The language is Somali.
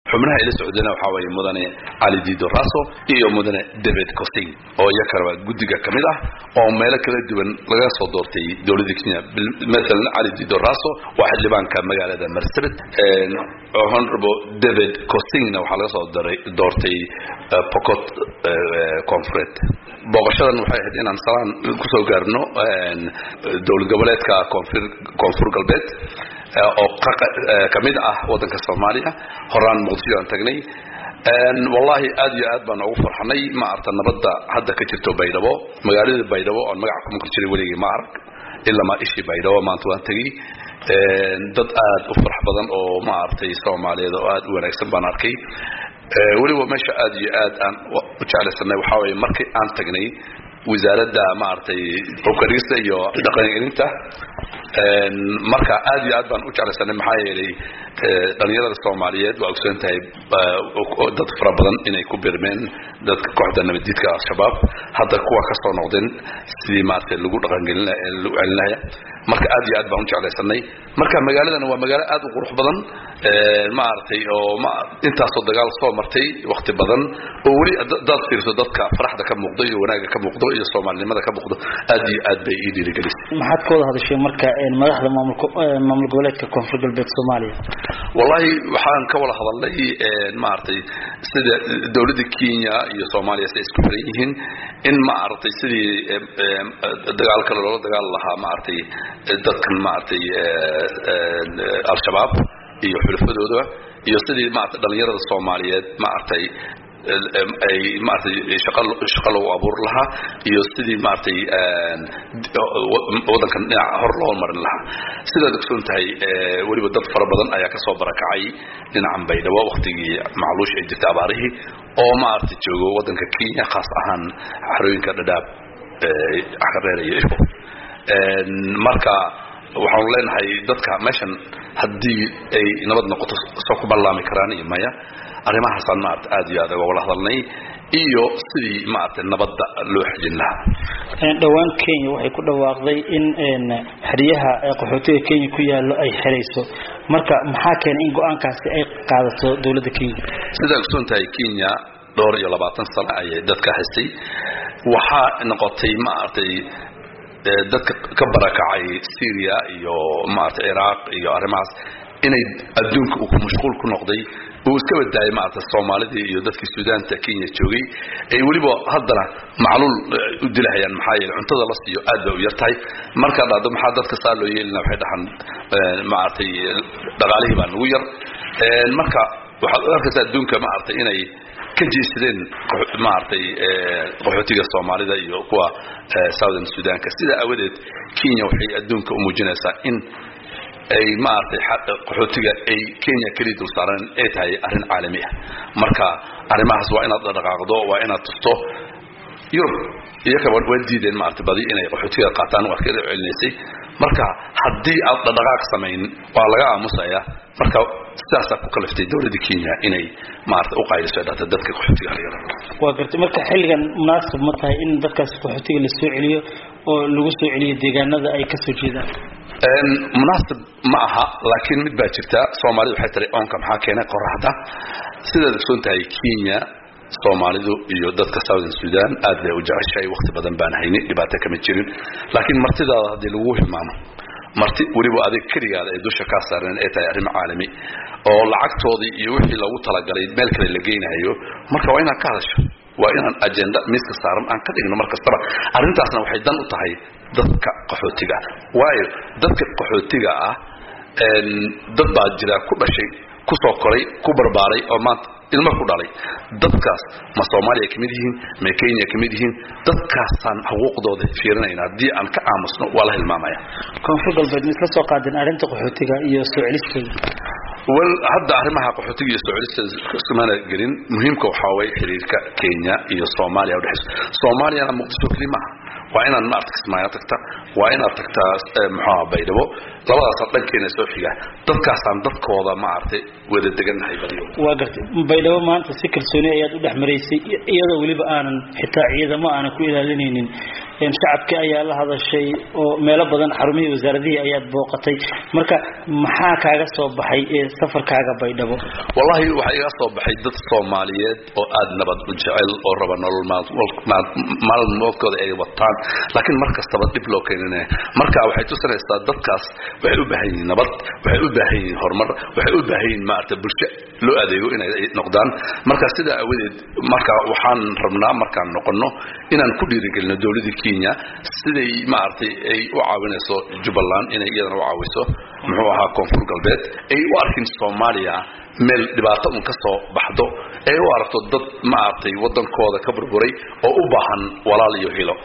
xubnaha ila socdana waxaa weeye mudane cali dido raso iyo mudane david costing oo iyakaraba guddiga ka mid ah oo meelo kala duwan laga soo doortay dowladda kenya maalan cali dido raso waa xildhibaanka magaalada marsabit honorable david costingna waxaa laga soo doortay pocot confureed booqashadan waxay ahayd inaan salaan kusoo gaarno dowlad goboleedka koonfur koonfur galbeed oo ka mid ah waddanka soomaaliya horaan muqdisho aan tagnay wallahi aad iyo aad baan ugu farxanay ma arta nabadda hadda ka jirto baydhabo magaalada baydhabo oon magaca ku maqli jiray weligii ma arag ilaa ma ishii baydhabo maanta waan tegey dad aad u farax badan oo ma aragtay soomaaliyeed oo aad u wanaagsan baan arkay weliba meesha aad iyo aad aan u jeclaysanay waxaa weeye markii aan tagnay wasaaradda maaragtay hubkadhigista iyo dhaqangelinta marka aad iyo aad baan u jeclaysanay maxaa yeelay dhalinyarada soomaaliyeed waa ogsoon tahay dad fara badan inay ku birmeen dadka kooxda nabaddiidka al-shabaab hadda kuwa ka soo noqdeen sidii maaragtay lagu dhaqangelin lagu celinaya marka aad iyo aad baan u jeclaysanay marka magaaladan waa magaalo aad u qurux badan maaragtay oo ma intaasoo dagaal soo martay wakti badan oo weli daad fiirso dadka faraxda ka muuqdo iyo wanaaga ka muuqdo iyo soomaalinimada ka muuqdo aad iyo aad bay ii dhiirigelisay maxaad ka wada hadashay marka madaxda maamulka maamul goboleedka koonfur galbeed soomaaliya wallahi waxaan ka wada hadalnay maaragtay sida dowladda kenya iyo soomaaliya si ay isku xiran yihiin in maaragtay sidii dagaalka loola dagaal lahaa maaragtay dadkan maaragtay al-shabaab iyo xulafadooda iyo sidii maaragtay dhalinyarada soomaaliyeed maaragtay ay maaragtay shaqa shaqa lagu abuuri lahaa iyo sidii maaragtay waddankan dhinaca hor loo marin lahaa sidaad ogsoon tahay weliba dad fara badan ayaa kasoo barakacay dhinacan baydhabo waktigii macluush ay jirtay abaarihii oo maaragtay joogo waddanka kenya khaas ahaan xarooyinka dhadhaab xareer iyo ifo marka waxaanu leenahay dadka meeshan haddii ay nabad noqoto soo ku ballaami karaan iyo maya arrimahaasaan maarata aad iyo aad uga wala hadalnay iyo sidii maaragtay nabadda loo xejin lahaa dhowaan kenya waxay ku dhawaaqday in xeryaha qaxootiga kenya ku yaallo ay xerayso marka maxaa keenay in go-aankaasi ay qaadato dowladda kenya sidaa ogsoon tahay kenya dhowr iyo labaatan sano ayay dadka haystay waxaa noqotay maaragtay dadka ka barakacay syria iyo maaragtay ciraaq iyo arrimahaas inay adduunka uu mashquul ku noqday uu iska badaayay maaragtay soomaalidii iyo dadkii suudaanta kenya joogay ay weliba haddana macluul u dilahayaan maxaa yeele cuntada la siiyo aad bay u yar tahay markaa dhahdo maxaa dadka saa loo yeelina waxay dhahaan maaragtay dhaqaalihii baa nagu yar marka waxaad u arkaysaa adduunka maaragtay inay ka jeesadeen maaragtay qaxootiga soomaalida iyo kuwa southern sudanka sidaa aawadeed kenya waxay adduunka u muujinaysaa in ay maaragtay qaxootiga ay kenya keliya dul saaran ay tahay arrin caalami ah marka arrimahaas waa inaad dhaqaaqdo waa inaad tusto yurub iyakaba waa diideen maaragtay badi inay qaxootiga qaataan waa ka celinaysay marka haddii aad dhaqaaq samayn waa laga aamusaya marka sidaasaa ku kaliftay dowladda kenya inay maarata u qayliso dhata dadka qaxootiga la yaraado waa gartay marka xilligan munaasib ma tahay in dadkaas qaxootiga la soo celiyo oo lagu soo celiyo deegaanada ay ka soo jeedaan munaasib ma aha laakiin mid baa jirta soomaalida waxay tiri oonka maxaa keenay qoraxda sidaad ogsoon tahay kenya soomaalidu iyo dadka southern sudan aad bay u jeceshahay wakti badan baan hayni dhibaato kama jirin laakiin martidaada haddii lagu hilmaamo marti weliba adig keligaada ay dusha kaa saareen ay tahay arrin caalami oo lacagtoodii iyo wixii loogu talagalay meel kale la geynayo marka waa inaad ka hadasho waa inaan agenda miiska saaran aan ka dhigno mar kastaba arrintaasna waxay dan u tahay dadka qaxootiga ah waayo dadka qaxootiga ah dad baa jira ku dhashay kusoo koray ku barbaaray oo maanta ilmo ku dhalay dadkaas ma soomaaliya ka mid yihiin ma kenya ka mid yihiin dadkaasaan xuquuqdooda fiirinayna haddii aan ka aamusno waa la hilmaamaya koonfur galbeed ma isla soo qaadeen arrinta qaxootiga iyo soo celisteeda wal hadda arrimaha qaxootiga iyo soo celista iskumana gelin muhiimka waxaa waye xiriirka kenya iyo soomaaliya udhexayso soomaaliyana muqdisho keli maaha waa inaad maarata kismaayo tagta waa inaad tagtaa muxuaha baydhabo labadaasa dhankeena soo xiga dadkaasaan dadkooda maaragtay wada degannahay badiyo waa gartay baydhabo maanta si kalsooni ayaad u dhex maraysay iyadoo weliba aanan xitaa ciidamo aanan ku ilaalinaynin shacabkii ayaa la hadashay oo meelo badan xarumihii wasaaradihii ayaad booqatay marka maxaa kaaga soo baxay safarkaaga baydhabo wallahi waxaa iga soo baxay dad soomaaliyeed oo aada nabad u jecel oo raba nolol maalmoodkooda ay wataan laakiin mar kastaba dhib loo keeninaya marka waxay tusinaysaa dadkaas waxay u baahan yihiin nabad waxay u baahan yihiin horumar waxay u baahan yihiin maarata bulsho loo adeego inay noqdaan marka sidaa awadeed marka waxaan rabnaa markaan noqono inaan ku dhiirigelino dowladda kenya siday maaragtay ay u caawinayso jubbaland inay iyadana u caawiso muxuu ahaa koonfur galbeed ay u arkin soomaaliya meel dhibaato un ka soo baxdo ee u aragto dad maaragtay waddankooda ka burburay oo u baahan walaal iyo hilo